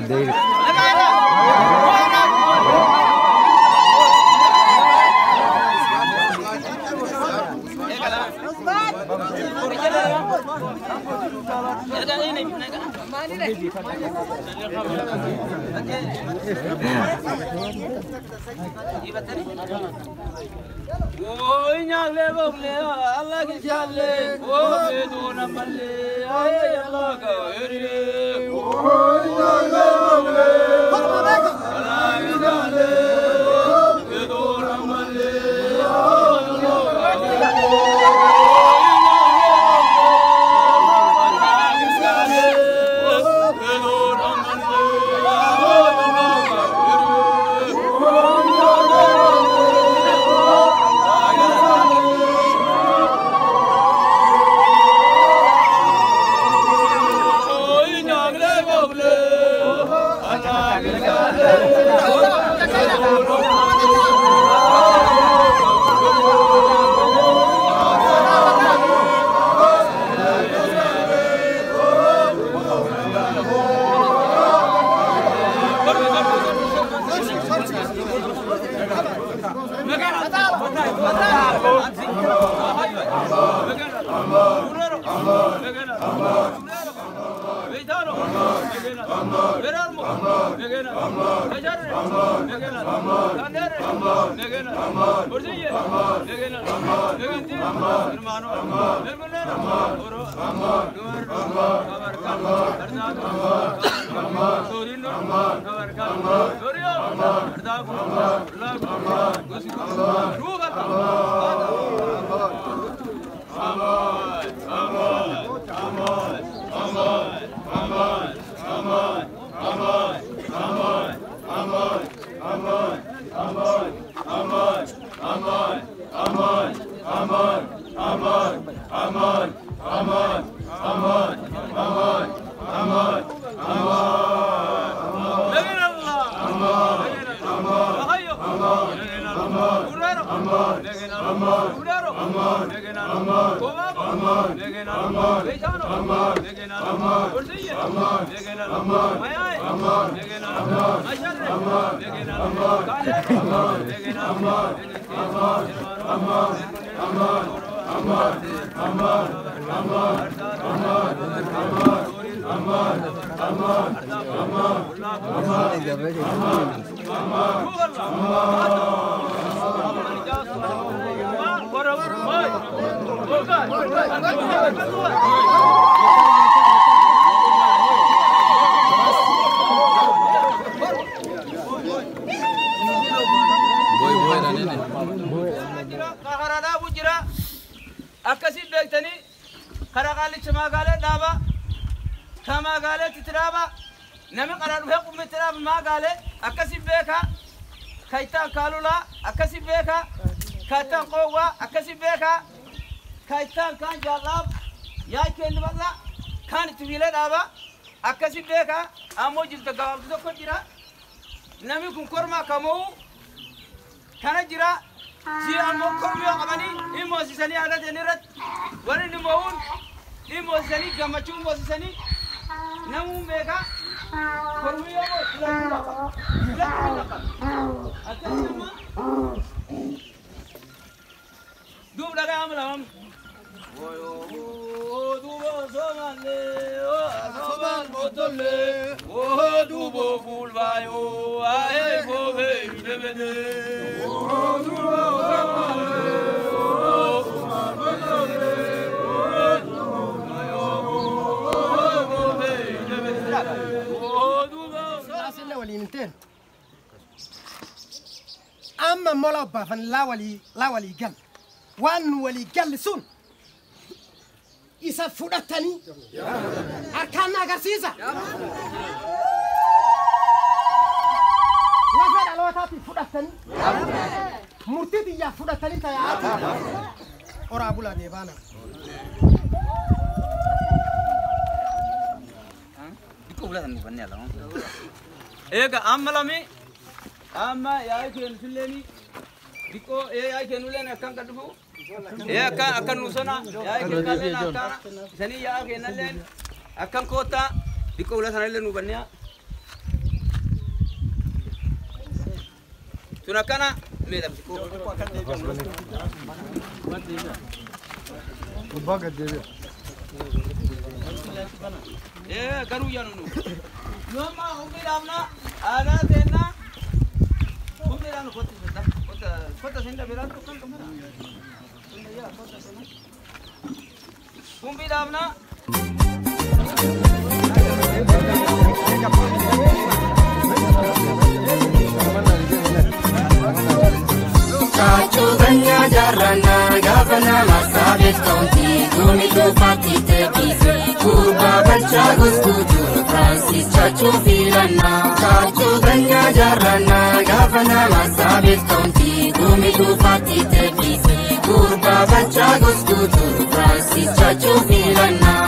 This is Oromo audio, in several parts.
Oi nyagle bogle Allah ki challe o be do na malle ay Allah ka eri Oi nyagle bogle Allah ki challe be do na malle Allah ka Karaa jira akkasiin beektanii karaa qaalicha magaalee dhaaba ka magaaleetti itti dhaaba nami karaa dhufee qummi itti dhaaba magaalee akkasiin beeka ka ittaan kaalulaa akkasiin beeka ka ittaan qoowwaa akkasiin beeka ka ittaan kaan jaallaaf yaa kenni bal'aa kaan itti fiilee dhaaba akkasiin beeka ammoo jirta gabaabdu tokko jira nami kun kormaa kamuu kana jira si ammoo kormiyoo qabanii hin moosisanii aadateen irratti warri inni mo'uun hin moosisanii gammachuu moosisanii namuun beeka kormiyoo moo filachuu lafa filachuu lafa akkasuma duub dhagaa amma lamam duubo somalle soman botolle duubo fulbayo ae bobe debede Sille waliin hin teenu. Amma mola baafan laa walii laa walii gal. Waan nu walii galli sun isa fudhatanii harkaan na agarsiisa. Lafa dhalootaatiif fudhatanii murtii biyyaaf fudhatanii taa'aa. Oraa bulaa deebaana. Eega amma lami amma yaa'ii keenu filleeni diqqoo ee yaa'ii keenu leen akkan kan dhufu ee akkan akkan nuusona yaa'ii keenu leen akkan isanii yaa'aa keenan leen akkan koottaa diqqoo ula sana illee nu banniya Tun akkana meedhamti. Gubbaa gad deebi'a. Eh garuu yaanu. Yooma humni dhaabna aadaa teennaa humni dhaabna kotta sinda kotta kotta sinda biraan tokkan dhumana. Humni dhaabna. Chaachuu ganyaa jaarrannaa gaafa nama saabeef kaawuntii duumi dhuunfaatti teephise gurbaa balchaa gosguutuu Firaansis chaachuu filannaa. Chaachuu ganyaa jaarrannaa gaafa nama saabeef kaawuntii duumi dhuunfaatti teephise gurbaa balchaa gosguutuu Firaansis chaachuu filannaa.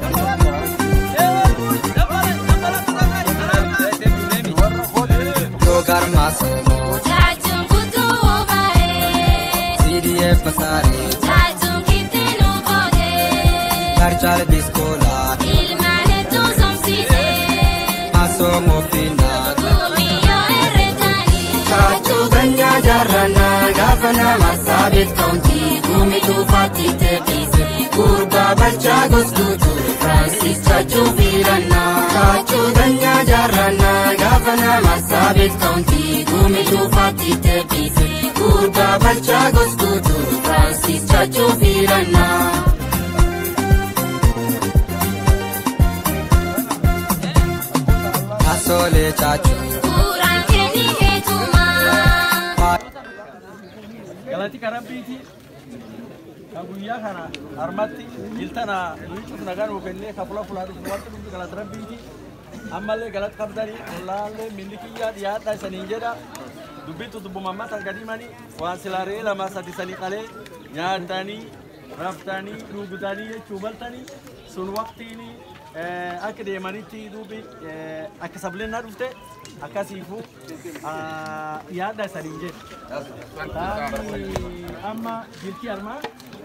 Yogar Masomo, Chaachuun kutuu obaaree. CDF Pasare, Chaachuun kittinuu boodee. Garchal Biscola, Ilmaan hedduu somsiisee. Masomo Fina, Gumiyyoo herreeganii. Chaachuu ganyaa jaarrannaa gaafa nama saabeef kaawuntii duumi dhuunfaatti teephise gurbaa balchaa gosguutuu Firaansis chaachuu filannaa. Chaachuu ganyaa jaarrannaa gaafa nama saabeef kaawuntii duumi dhuunfaatti teephise gurbaa balchaa gosguutuu Firaansis chaachuu filannaa. Masole Chachu, Suuraan kennii heetumaa. galati karabbiiti ka guyyaa kana harmatti iltana luicuuf nagaa nuu kennee ka fula fulaa dhufu wanti dhufu galata rabbiiti ammallee galata qabdanii ollaallee milli kiyyaa dhiyaadha isaniin jedha dubbittu dubbumammasan gadhimanii waan silaaree lama sadi sanii qalee nyaatanii raftanii dhuugutanii jechuu baltanii sun waqtiini akka deemanitti duubi akka sablinnaa dhufte akkasiifu yaadda isaniin jedha. Taani amma jirti armaa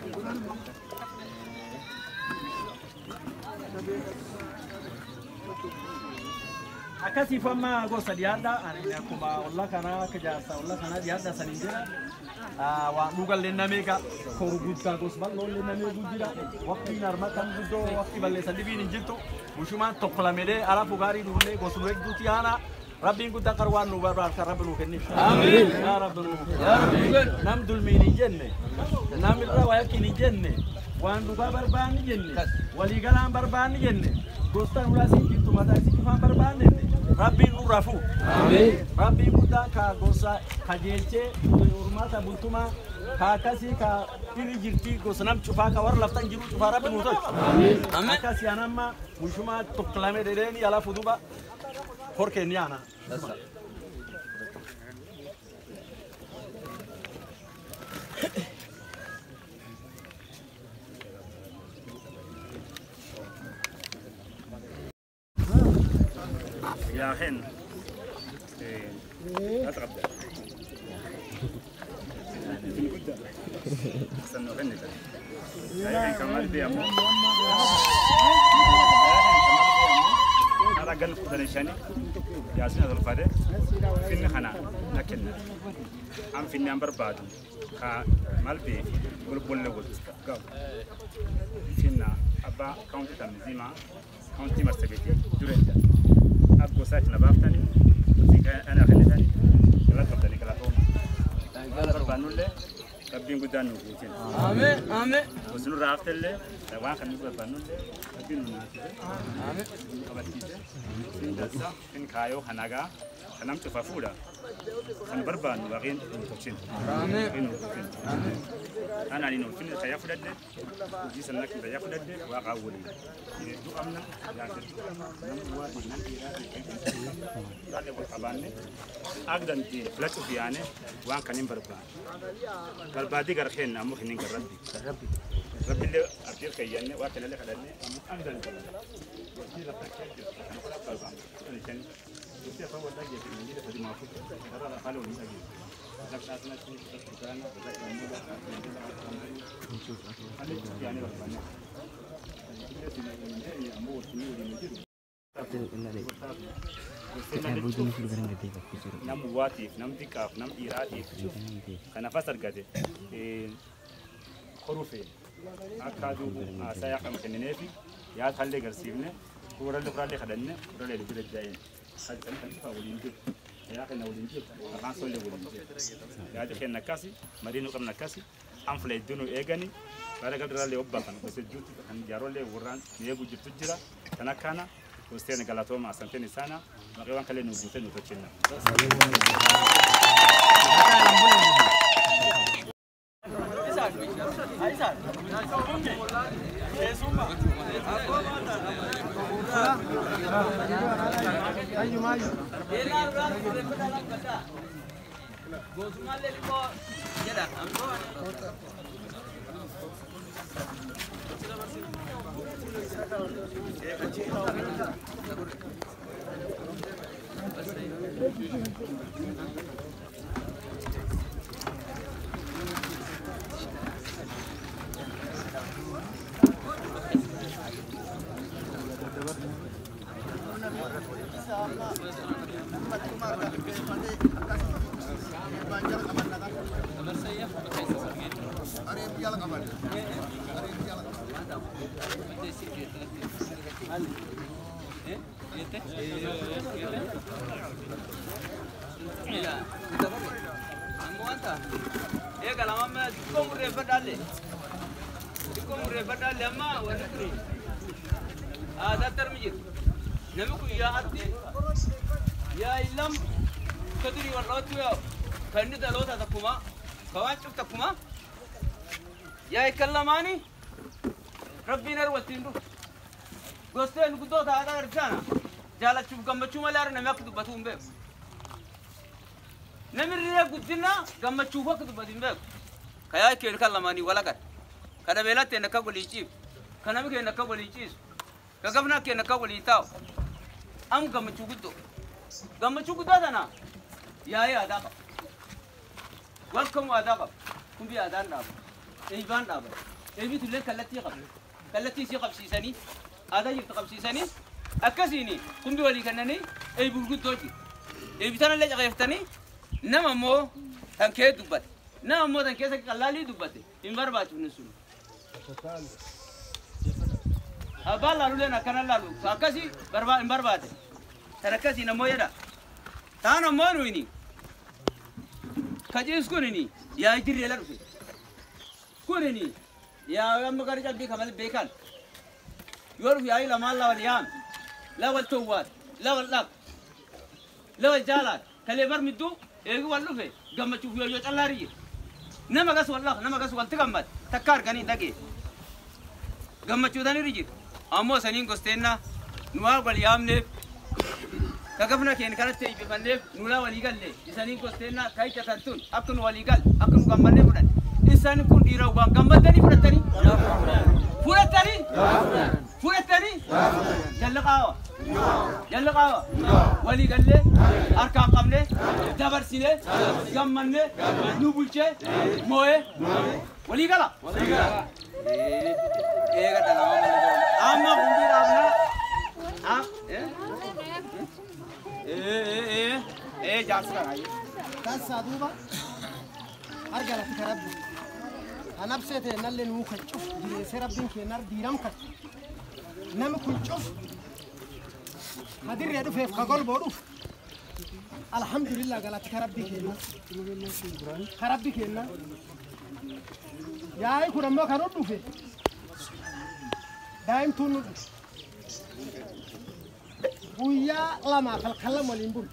akkasiif amma gosa dhiyaadha ani akkuma olla kanaa akka jaarsa olla kanaa dhiyaadha saniin jedha waan dhugallee namee ka koru guddaa gos bal'oollee namee guddira waqtiin arma kan guddoo waqtii balleessan dhibiin hin jirtu bushumaan tokko lamedee alafu gaarii dhufnee gosnu eegduuti yaana rabbiin guddaa qar waan nu barbaadu kan rabbi nu kenniif yaa rabbi nu nam dulmiin hin jenne nam irra wayakkiin hin jenne waan dhugaa barbaanni jenne waliigalaan barbaanni jenne gostan ulaa siin jirtu mataa siin cufaan barbaanne rabbiin nu rafu rabbiin guddaan ka gosa kajeelchee urmaata bultumaa ka akkasii ka dhiri jirtii gosa nam cufaa ka warra laftan jiru cufaa rabbi nu tolchu akkasii anamma bushumaa tokkolame dedheeni ala fuduba horkeen yaana يا خين اتغدى استنوا غني يا كمال بيامو أنا قال كذا نشاني يا سيدنا الفادي فين خنا لكن أم فين نمبر بعد كا مال بي بقول بقول له قال فين أبا كاونتي تمزيما كاونتي مرتبتي دورنتا أبو ساعة نبافتني أنا خليتني كلا تبدأني كلا توم كلا بربانو له ربين قدان نوجين Amen. Amen. وسنو رافت له لوان خلني بربانو له ربين مناسب آمين أبتيجه إن دسا إن كايو هناغا خنام تفافولا خن بربان وغين نوجين آمين أنا لي نوجين خيا فدد جيس لك خيا فدد وقاولي دو أمنا يا Dale por cabane. Agdan ti flachu fiane wan kanin barba. Barbadi gar khen amu khinin gar rabbi. Rabbi. Rabbi le abdir kayanne wa kana le khalanne amu agdan ti. Ti la takhe ti. Barba. Ni chen. Ti fa wada ge ti ni da ma fu. Dara la khalo ni agi. Laksa asna ti tukana da ta mu da. Ali yani barba ne. Ti ni ni amu ti ni ni nam buwaatiif nam xiqqaaf nam dhiiraatiif kan nafas argate horufe akka duubu haasaa yaa qabu kennineefi yaa taallee garsiifne fuurallee furaallee kadhanne furallee bira jaa'een kan kan cufaa waliin jiru yaa kenna waliin jiru maqaan sollee waliin jiru yaadi kenna akkasi marii nu qabna akkasi an fula hedduu nu eegani bara galdaraallee obbaa kan gosa jirtu kan jaarollee warraan nu eeguu jirtu jira kan akkana Usteen galatooma asanteni sana maqee waan kalee nu guute nu tolchinna. Eega lama xiqqoo murreeffadhaalle. Xiqqoo murreeffadhaalle amma wanni turi. Aadaatti armi jiru. Namni kun yaa'atti yaa illam ka durii wal'ootu yaa'u kan inni dhaloota takkuma ka waan cuf takkuma yaa ikkan lamaani rabbiin ar waltiin dhufu. Gosteen guddoota aadaa argaana jaalachuuf gammachuu malee ar namni akka dubbatu hin beeku. namirree guddina gammachuuf akka dubbatu hin beeku kayaa keen kan lamaanii walagan ka dhabeelatti hin akka walii ciisu ka nami keen akka walii ciisu ka gabna keen akka walii taa'u am gammachuu guddoo gammachuu guddoo tana yaa'ee aadaa qaba walkamu aadaa qaba kumbi aadaan dhaaba eeybaan dhaaba eeybitu illee kallattii qaba kallattii isii qabsiisanii aadaa jirtu qabsiisanii akkasiini kumbi walii kennanii eeybuu guddoo jiru eeybitan illee caqeeftanii nama immoo kan kee dubbate nama immoo kan keessa qallaalii dubbate hin barbaachifne sun abbaan laaluleen akkana laalu akkasii barba- hin barbaade kan akkasii namoo jedha taan ammoo nuyini kaciis kunini yaa jirreela dhufe kunini yaa amma gara cabbii kamal beekan yoo dhufe yaayi lamaan lawal yaam lawal towwaat lawal dhaq lawal jaalaat kalee bar midduu eegi wal dhufe gammachuuf yoo yoo callaari jira nama gas wal dhaq nama gas walti gammad takka arganii dhagee gammachuutanirri jira ammoo saniin gosteenna nu waa wal yaamneef ka gafna keen kanatti eebbifanneef nulaa walii galle isaniin gosteenna ka hiccatan tun akka nu walii gal akka nu gammannee fudhan isaan kun dhiira waan gammaddanii fudhattanii fudhattanii fudhattanii jalla qaawa jalla qaawa walii gallee harkaan qabne dabarsine gammanne nu bulchee moo'ee walii gala eega dhalama malee amma kumbii dhaabna eh eh eh jaarsi kanaayyee Kansaa duuba arga lafti ka rabbi. Kan absee ta'e nallee nuu kan cuf jireessee rabbiin keenyar diiram kan. Nami kun cuf hadirree dhufeef ka golboo dhufu. Alhamdulillah galatti ka rabbii keenna. Ka rabbi keenna. Yaa'i kun ammoo kan dhufe. Daa'imtuun nu dhufe. Guyyaa lamaaf halkan waliin bulu.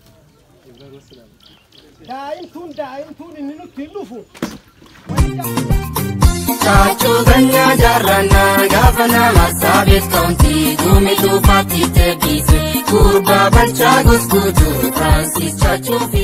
daa'imtuun daa'imtuun inni nutti hin dhufu. Chaachuu ganyaa jaarrannaa gaafa nama saabeef kaawuntii duume dhuunfaatti teebbise gurbaa balchaa gosguutuu Firaansis chaachuu fi